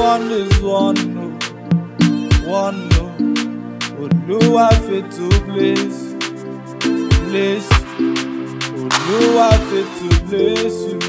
one is one no, one no. Olúwa fètò bless, bless. Olúwa fètò bless you.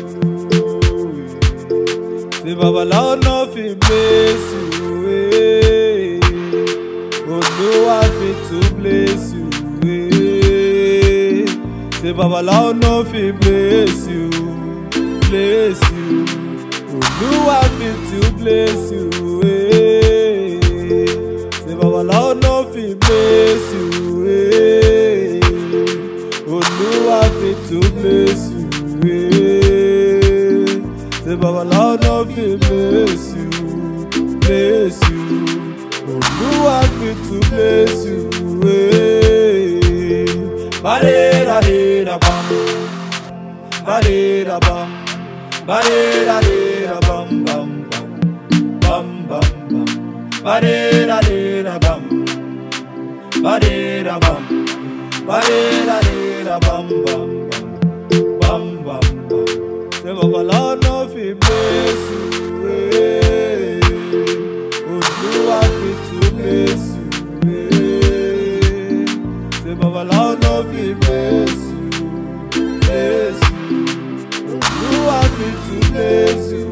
Say babaláwo no fit bless you. eh. Olúwa fètò bless you. eh. Say babaláwo no fit bless you, bless you. Olúwa fètò bless you. eh. Say babaláwo no fit bless you. eh. Olúwa fètò bless you. eh. Say babaláwo no fit bless you, bless you. Olúwa fètò bless you. eh. Ba-de-da-de-da-bum. Ba-de-da-bum. Ba-de-da-de-da-bum, bum, bum. Bum, bum, bum. Ba-de-da-de-da-bum. Ba-de-da-bum. Ba-de-da-de-da-bum, bum, bum. Bum, bum, bum. Say babaláwo no fit bless you. eh. Olúwa fètò bless you. eh. Say babaláwo no fit bless you, bless you. Olúwa fètò bless you.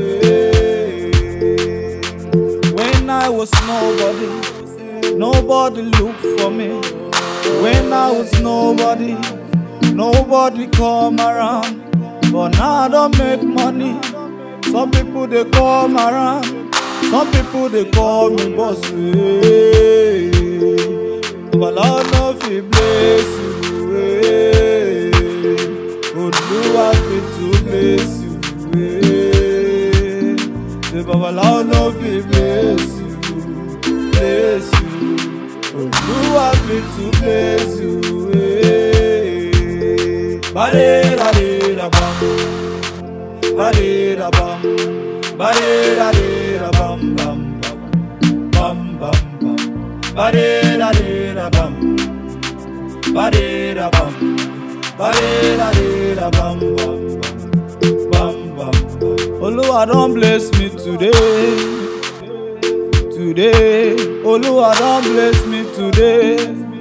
eh. When I was nobody, nobody looked for me. When I was nobody, nobody come around. But now I don't make money. Some people they come around. Some people they call me boss. Hey. But Lord no fit bless you. Hey. Olúwa fit to bless you. Hey. Say Baba Lord no fit bless you. Bless you. Olúwa fit to bless you. Hey. Ba-de-da-de-da-bum. Ba-de-da-bum. Ba-de-da-de-da-bum, bum, bum. Bum, bum, bum. Ba-de-da-de-da-bum. Ba-de-da-bum. Ba-de-da-de-da-bum, bum, bum. Bum, bum, bum. Olúwa don bless me today. Today, Olúwa don bless me today.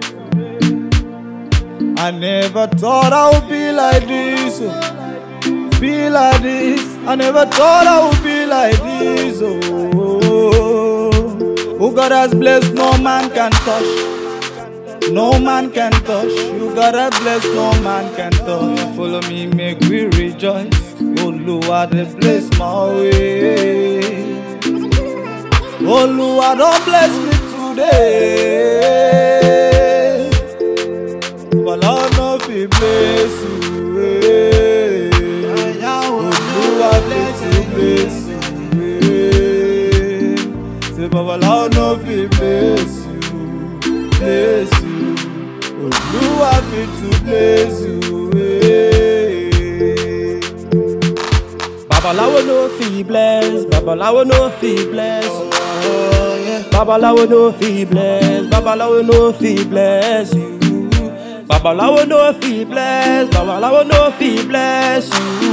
I never thought I would be like this. oh. Be like this. I never thought I would be like this. Oh, who God has blessed, no man can touch. No man can touch. You God has blessed, no man can touch. Follow me, make we rejoice. Olúwa dey bless my way. Olúwa don bless me today. But Lord no fit bless you. eh. Olúwa bless you, bless you. eh. Say Baba Lord no fit bless you, bless you. Olúwa fit to bless you. eh. Babalawo no fit bless, Babalawo no fit bless. Babalawo no fit bless, Babalawo no fit bless you. Babalawo no fit bless, Babalawo no fit bless you.